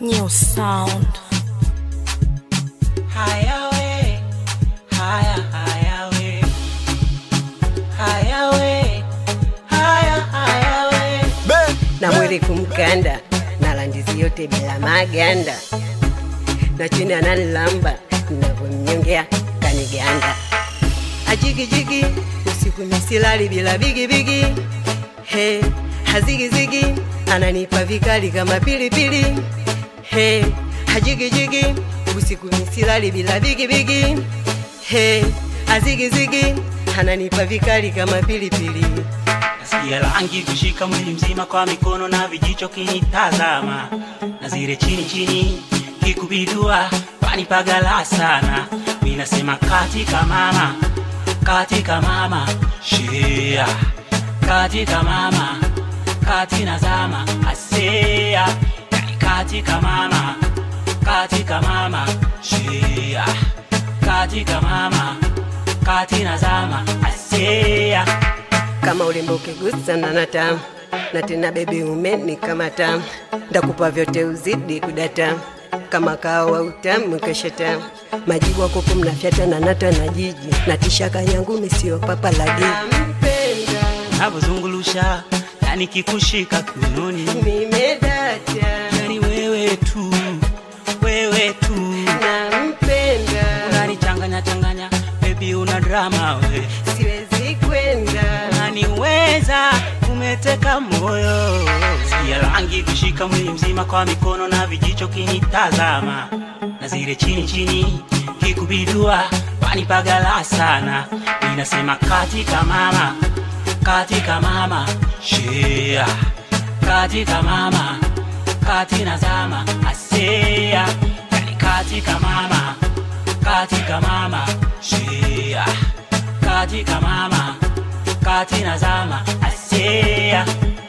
New sound. Haya we, haya haya we, haya we, haya haya we. na mwili kumkanda na landizi yote bila maganda na chini analamba navyomnyongea kaniganda ajigijigi usiku misilali bila bigibigi he hazigizigi ananipa vikali kama pilipili he hajigijigi usiku misilali bila bigibigi he azigizigi ananipa vikali kama pilipili Nasikia rangi kushika mwili mzima kwa mikono na vijicho kinitazama, na zile chini chini kikubidua panipagala sana. Mimi nasema katika mama, katika mama shea, katika mama, kati nazama asea, yani katika mama, katika mama shea, katika mama, kati nazama asea. kama ulimbo ukigusana na tamu na tena bebi umeni kama tamu ndakupa vyote uzidi kudata kama kawa utamu kesha tamu majibu akoko mnafyata na nata na jiji na tishaka yangu misio papa la jiji navyozungulusha yani kikushika kiunoni nimedata yani wewe tu wewe tu nampenda unanichanganya changanya bebi una drama we siwezi kwenda unaniweza umeteka moyo sikia rangi kushika mwili mzima kwa mikono na vijicho kinitazama na zile chini chini kikubidua panipagala sana inasema katika mama katika mama shea katika mama kati nazama asea yani katika mama katika mama shea katika mama kati nazama asea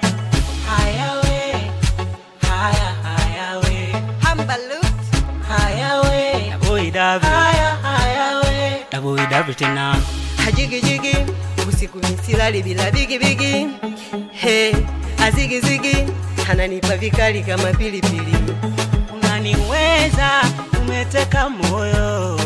haya we haya haya we hambalut haya we boy davi haya haya we boy davi tena hajigijigi usiku misilali bila bigibigi he azigizigi ananipa vikali kama pilipili unaniweza umeteka moyo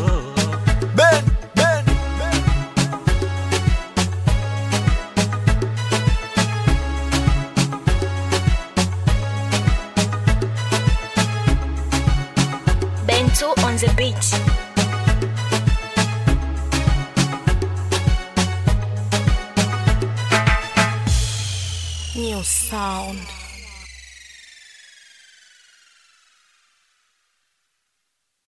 Bento on the beat. New sound.